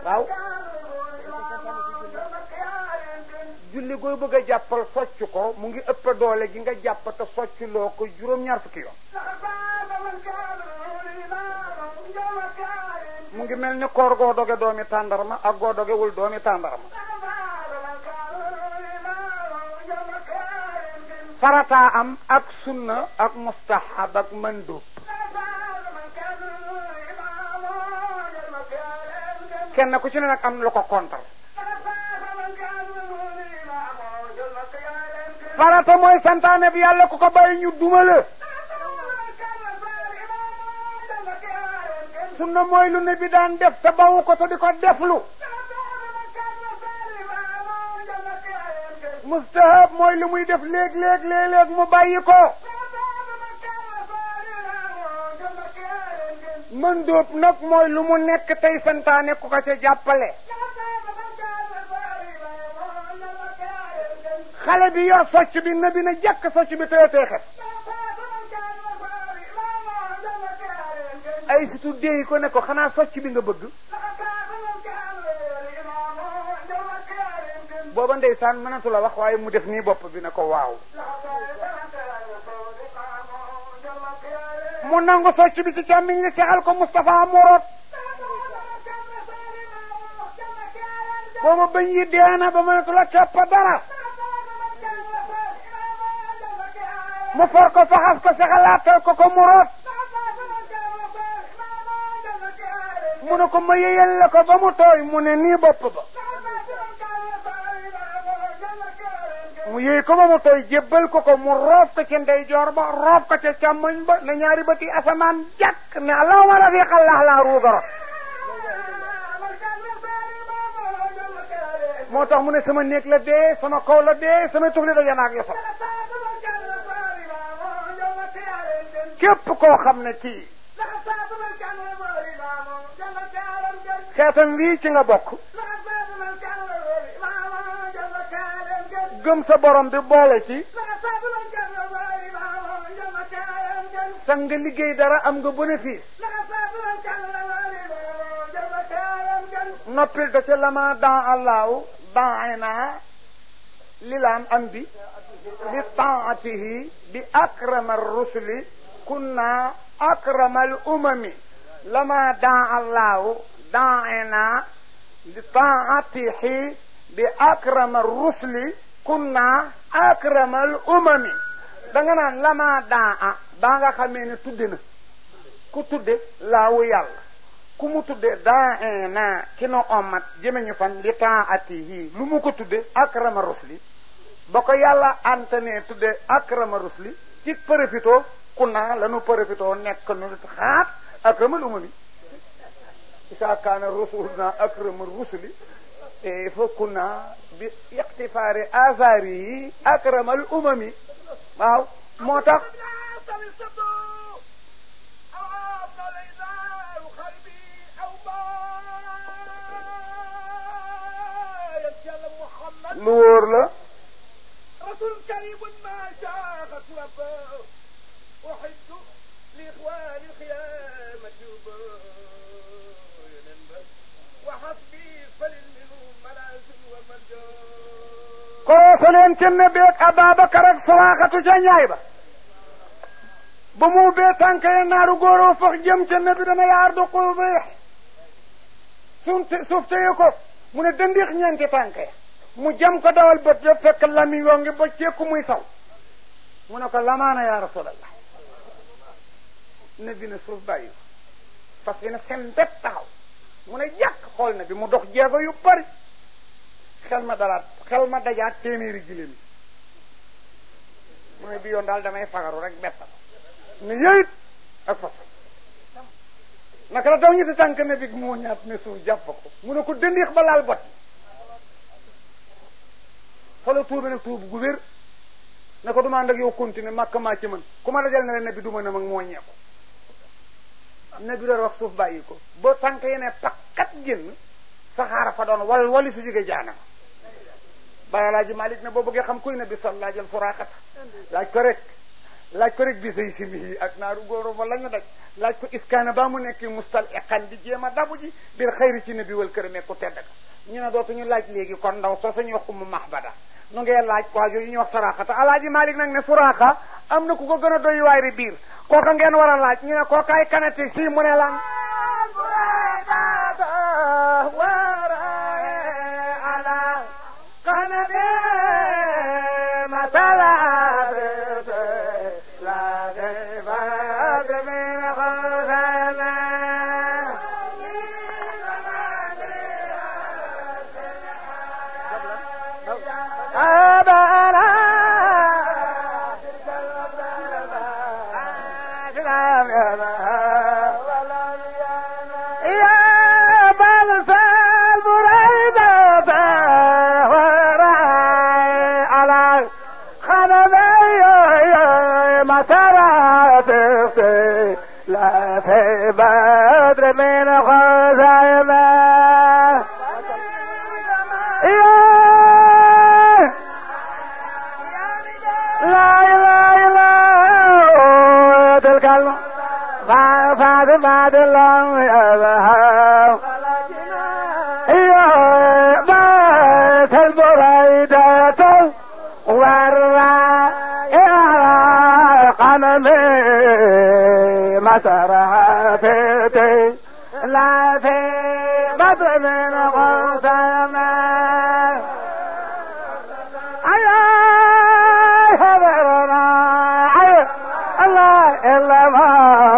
waaw julli gooy bëgg a jàppal socc ko mu ngi ëpp doole gi nga jàpp te socc loo ko juróom-ñaar fukki yoon mu ngi mel ni koor goo doge doomi tàndarma ak goo dogewul doomi tàndarma farataa am ak sunna ak mustahab ak mandub kenn ku ci ne nag am lu ko kontar farata mooy santaane bi yàlla ku ko bàyyi ñu dumale sunna mooy lu ne bi daan def te bawu ko te di ko deflu mustahab mooy lu muy def léeg-léeg léeg-léeg mu bàyyi ko mën dóob nag mooy lu mu nekk tey santaane ku ko ca jàppale xale bi yor socc bi na bi na jàkk socc bi tëye teexet ay situ déey ko ne ko xanaa socc bi nga bëgg booba ndeysaan mënatu la wax waaye mu def nii bopp bi ne ko waaw mu nangu socc bi ci càmmiñ li sexal ko Moustapha Morot booba bañ yi deena ba mënatu la kepp dara mu for ko faxas ko sexalaatal ko ko Morot mu ne ko ma yeyal la ko ba mu tooy mu ne nii bopp ba mu yëy ko ba mu tooy jébbal ko ko mu roof ko ca ndeyjoor ba roof ko ca càmmoñ ba na ñaari bëti asamaan jàkk ne allahuma rafiq allah laa ruugaro moo tax mu ne sama néeg la dee sama kaw la dee sama tufli da yanaak yosal képp koo xam ne kii xeetam wii ci nga bokk gëm sa borom bi boole ci sa nga liggéey dara am nga bénéfice noppil da ca lama dan allahu daana lilaan am bi li taatihi bi akrama rusuli kunna akrama al umami lama dan allahu daana li taatihi bi akrama rusuli kunna akramal umami danga naan lama daa a baa nga xamee ne tudde na ku tudde laawu yàlla ku mu tudde daa na ki no omat jëme ñu fan li taatihi lu mu ko tudde akrama rusli ba ko yàlla antane tudde akrama rusli ci profito kunna lanu profito nekk nu xaat akramal umami isa kaana rasuluna akrama rusli e fa kunna bi ixtifaari asaari yi akramal umami waaw moo tax lu wóor la رسول كريم ما شاغت وفاه أحب لإخوان الخيامة وحسبي فللمنو منازل ومنجو kooku leen ca nebeeg Ababacar ak Saraxatu ca ñaay ba ba mu bee tànk ya naaru góoroo fax jëm ca nebi dana yaar du ko beex suuf suuf téye ko mu ne dëndix ñeenti tànk ya mu jam ko dawal bët ya fekk lamiñ woo ngi ba ceeku muy saw mu ne ko lamaana yaa rasulallah nebi ne suuf bàyyi fas yi ne seen bépp taxaw mu ne jàkk xool na bi mu dox jeego yu bari xel ma dalaat xel ma dajaat téeméeri giléem yi mu ne bi yoon daal damay fagaru rek betta ne yëyit ak fas naka la daw ñetti tànk ne bi moo ñaat ne suuf jàpp ko mu ne ko dëndiix ba laal bot fa la tuube nag tuub gu wér ne ko duma ànd ak yow continuer màkk maa ci mën ku ma dajal ne la ne bi duma ne mag moo ñeeku ne bi doon wax suuf bàyyi ko ba tànk yi ne pakkat génn saxaara fa doon wal wali su jóge jaanama bàyyi laaji malik ne boo bëggee xam kuy ne bi sol laajal suraaxata laaj ko rek laaj ko rek bi say simi yi ak naaru góoro ba la ñu daj laaj ko iskaana ba mu nekk mustal iqan di jéem a dabu ji bir xayri ci nabi wal kërame ku tedd ka ñu ne dootuñu laaj léegi kon ndaw soo sañu wax umu mahbada nu ngee laaj waa yooyu ñuy wax suraxata alaaji malik nag ne suraxa am na ku ko gën a doy waayri biir kooka ngeen war a laaj ñu ne kookaay kanati si mu ne lan لا في بدر من خزيمة لا إله إلا هو تلك فاز بعد الله يذهب يا بيت البريدة والرا يا قممي مسرها في لا في بدر من غسما أيا حضرنا أيا الله إلا ما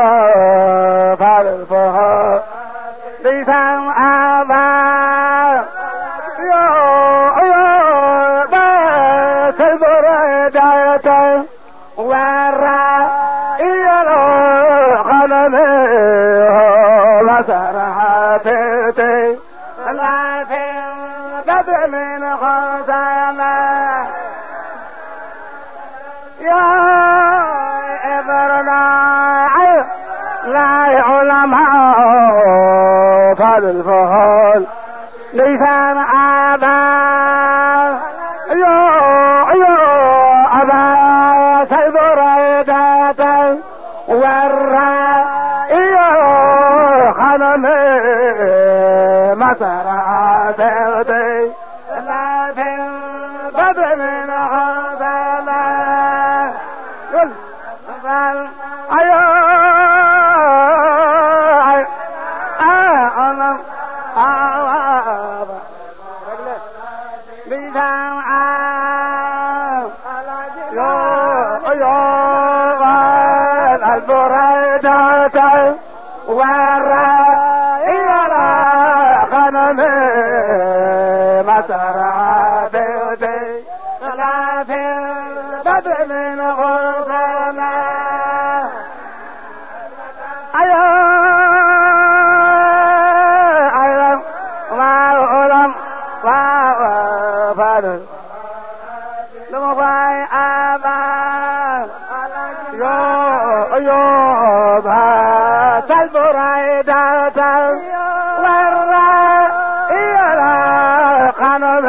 فارفه لسان أبا يا يا بس البرداية ورا إيالو غنمي مسرها في لا في بدر من خزانة يا إبرنا لا علماء فالفهول لسان أبا يا يا أبا سيبريدة ورا يا خنمي مسرع سيدي لا في بدر من غزالة قل قال أيا أيا أنا بيتام يا يا البريدة ورا إلى غنمي مسرع بيتي لا في بدر من غرفنا أيا أيا ما علم ما فادر لما باي أبا يو يو با تلبرايدة ورا إلى قنب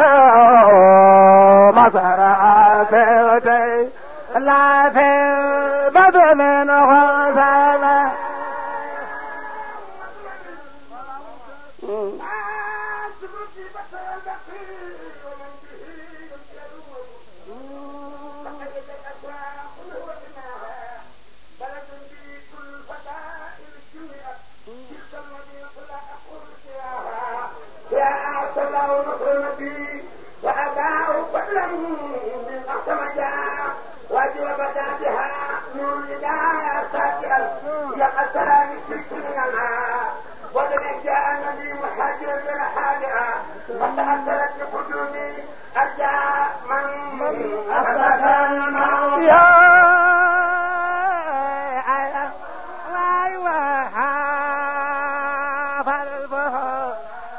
مسرع بيتي لا في بدر من غزالة يا أعطى الله نصر نبي وأداء فضلا من أحسن جاء وأجل بساتها نور الهداية ساتئا يا السلام سكيننا وذلك جاء النبي محاجرا من حالها فتأثرت بقدومي أرجاء من أثبت الموت يا أيوة فالبهار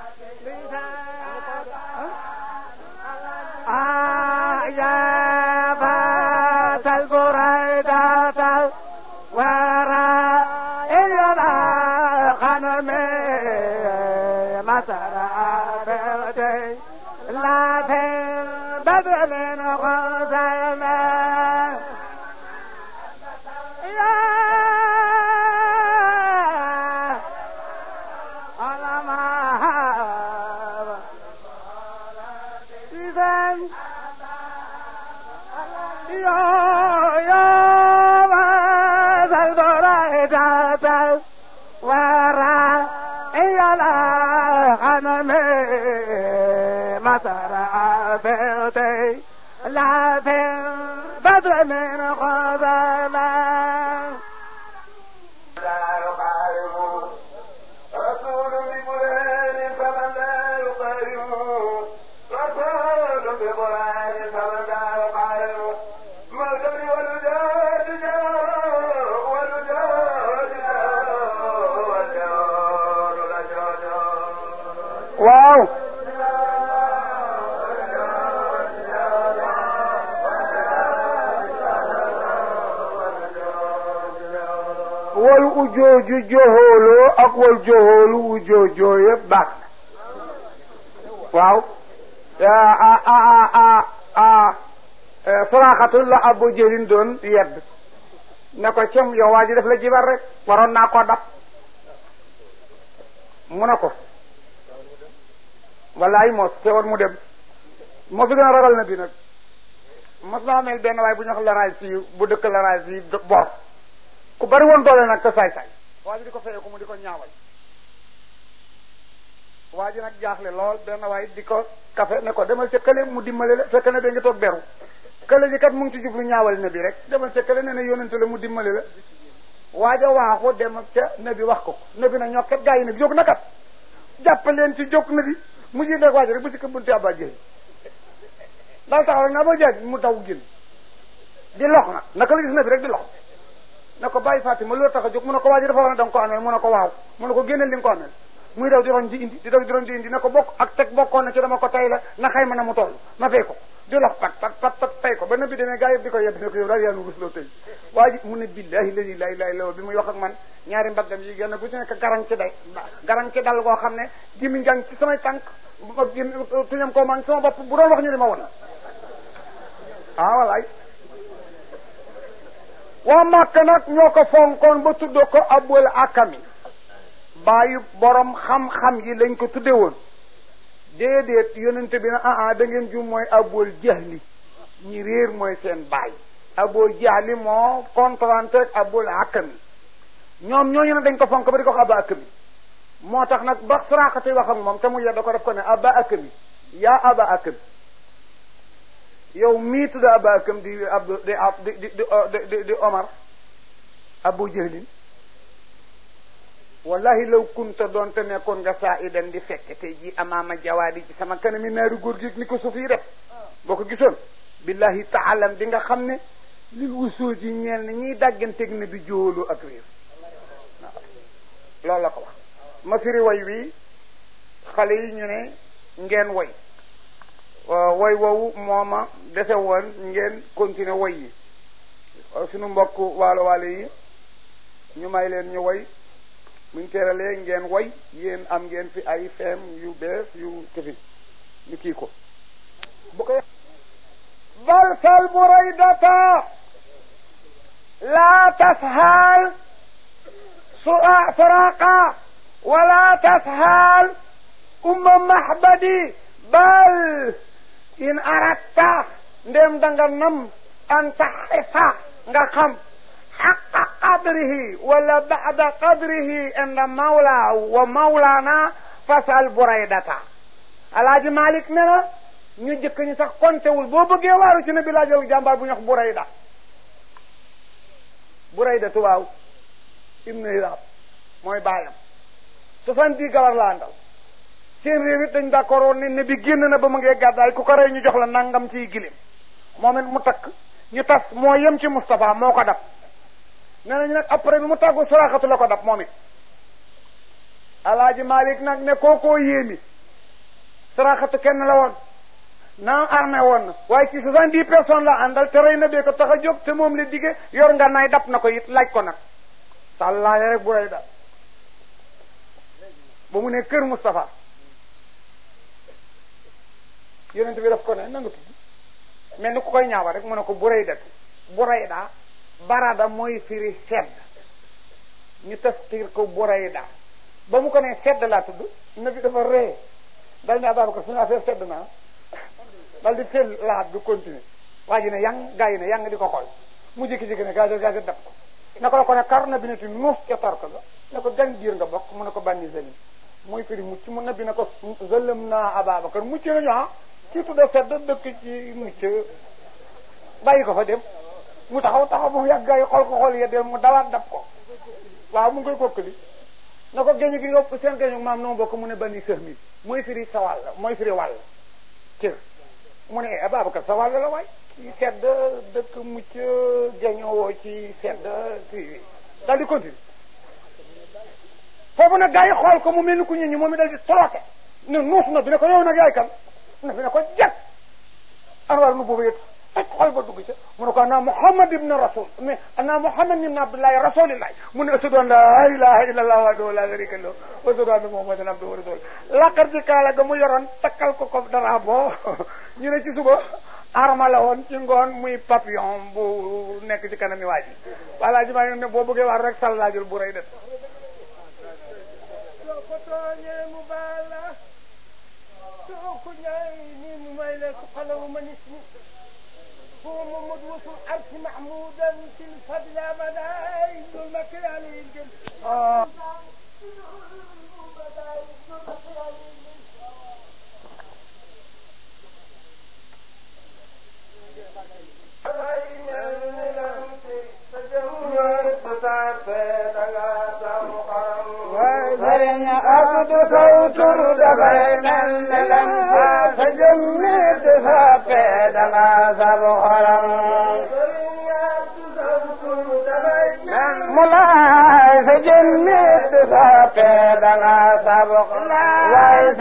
يا فات البريدة ورا إلى غنم مسرع بيتي لا في بدر من غزيمة مسار بيتي لا في بدر من خزامة لا يقارب رسول بقرآن فمن لا يقارب رسول بقرآن فمن لا يقارب مدن والجود جو والجود جو والجود لجود waaw wal ujooju joxooloo ak wal joxoolu ujoojoo yëpp baax na waaw a a a a saraxatul la abu jëlin doon yedd ne ko cem yow waa ji def la jibar rek waroon naa koo dab mu ne ko wallaay mos teewoon mu dem moo fi gën a ragal na bi nag mos naa mel benn waay bu ñu wax laraay si bu dëkk laraay si boor ku bari woon doole nag te saay-saay waa ji di ko fayee ko mu di ko ñaawal waa ji nag jaaxle lool benn waay di ko kafe ne ko demal ca kële mu dimbale la fekk na da nga toog beru kële ji kat mu ngi ci jublu ñaawal ne bi rek demal ca kële ne ne yónnante la mu dimbale la waaja waaxu dem ca ne bi wax ko ne bi na ñokket gaa yi ne bi jóg na kat jàppaleen ci jóg na bi mu ji nag waaji rek bu si ko bunti abba jëli daal taxaw rek naa ba jaaj mu daw génn di lox nag naka la gis na bi rek di lox na ko bàyyi Fatima loolu tax a jóg mu ne ko waaji dafa wax ne da nga ko ameel mu ne ko waaw mu ne ko génneel li nga ko ameel muy daw di roñ di indi di daw di roñ di indi na ko bokk ak teg bokkoon na ci dama ko tay la na xayma na mu toll ma fay ko di lox pat pat pat pat tay ko ba na bi demee gaa yëpp di ko yedd ne ko yow daal yaa nu rusloo tey waa ji mu ne billahi ladi la ilaha illa bi muy wax ak man ñaari mbaggam yi gën a bu ci nekk garan ci day garan ci dal goo xam ne gimiñ gang ci samay tànk tuñam koo maa ngi sama bopp bu doon wax ñu di ma won ah walaay waa màkk nag ñoo ko fonkoon ba tuddoo ko abul akami bàyyi borom xam-xam yi lañ ko tudde woon déedéet yonente bi na ah ah da ngeen jum mooy abul jahli ñi réer mooy seen baay abul jahli moo contrante ak abul akami ñoom ñooñu nag dañ ko fonk ba di ko wax aba akami moo tax nag ba saraxate wax ak moom te mu yedda ko def ko ne aba akami yaa aba akami yow mii tudd aba akam di abdu di di di di di omar abu jahlin wallahi law kunta doonte nekkoon nga saa idan di fekk tey jii amaama jawaadi ci sama kanami naari góor gi ni ko suuf yi def boo ko gisoon billahi taalam di nga xam ne lil wusoo ji ñeel ne ñiy dàgganteeg ne bi jóoloo ak réer waaw loolu la ko wax ma firi way wi xale yi ñu ne ngeen way woy woowu mooma dese woon ngeen continuer woy yi suñu mbokk waalo waalo yi ñu may leen ñu woy buñ teeralee ngeen woy yéen am ngeen fi ay feem yu bees yu këfin ñu kii ko bu ko bal sal buraydata laa tashaal suraqa wala tashaal umma mahbadi bal in aratta ndem danga nam an taxrifa nga xam xaqa qadrihi wala bada qadrihi inda mawla wa mawlana fasal buraydata alaaji malik ne na ñu jëkk ñi sax kontewul boo bëggee waaru ci ne bi laa jël jàmbaar bu ñu wax burayda burayda tubaaw ibnu hilab mooy baayam soixante-dix gawar la àndal seen réew it dañ d'accord woon ne ne bi génn na ba mu ngee gàddaay ku ko rey ñu jox la nangam ciy gilim moom it mu takk ñu tas moo yem ci Moustapha moo ko dab nee nañu nag après bi mu tàggu suraxatu la ko dab moom it alaaji Malik nag ne kookoo yéemi suraxatu kenn la woon naa armé woon na waaye ci soixante-dix personnes la àndal te rey na bee ko tax a jóg te moom la dige yor nga naay dab na ko it laaj ko nag sàllaale rek bu rey da ba mu ne kër Moustapha yonent bi daf ko ne nanga tudd mel ni ku koy ñaawa rek mu ne ko burayda burayda barada mooy firi sedd ñu tafsir ko burayda ba mu ko ne sedd laa tudd na bi dafa ree dal ne Ababacar suñu affaire sedd naa dal di teel laat bi continuer waa ji ne yang gaa yi ne yang di ko xool mu jékki-jékki ne gaa gaa dab ko ne ko la ko ne kar na bi neti nuus ca tark ga ne ko gan biir nga bokk mu ne ko bànni seni mooy firi mucc mu nabi ne ko zëlëm naa Ababacar mucc nañu ah kii tudda sedd dëkk ci mucc bàyyi ko fa dem mu taxaw taxaw mu yàgg gaa yi xool ko xool ya dem mu dawaat dab ko waaw mu ngi koy kokkali na ko géñu gi nga seen géñu maam noo bokk mu ne bani sëx mi mooy firi sa wàll mooy firi wàll cër mu ne Ababacar sa wàll la waay ci sedd dëkk mucc géñoo ci sedd kii daal di continue foofu nag gaa yi xool ko mu mel ni ku ñu ñi moom mi dal di tolote ne nuus na bi ne ko yow nag yaay kan na bi ne ko jag anwar nu boobu yëpp toj xol ba dugg ca mu ne ko ana muhammad ibn rasul mais ana muhammad ibn abdullahi rasulillahi mu ne ashhadu an la ilaha illa allah wahdahu la sharika lahu wa ashhadu anna muhammadan abduhu wa rasuluhu laqar ci kaala ga mu yoroon takkal ko ko dara boo ñu ne ci suba arma la woon ci ngoon muy papillon bu nekk ci kanami waa ji wala ji maa ne boo bëggee war rek sallaajul bu rëy def soo ko tooñee mu baal la soo ko ñaay nii mu may la su xalawu ma nit ñi هو محمد وصل العرش محمودا في الفضل ابدا ذو المكان ينزل sëriñ Abdu Sawtur dafay mel ni lam fa jëmmit sappe danga sabu xolam mulaay sa jëmmit sappe danga sabu xolam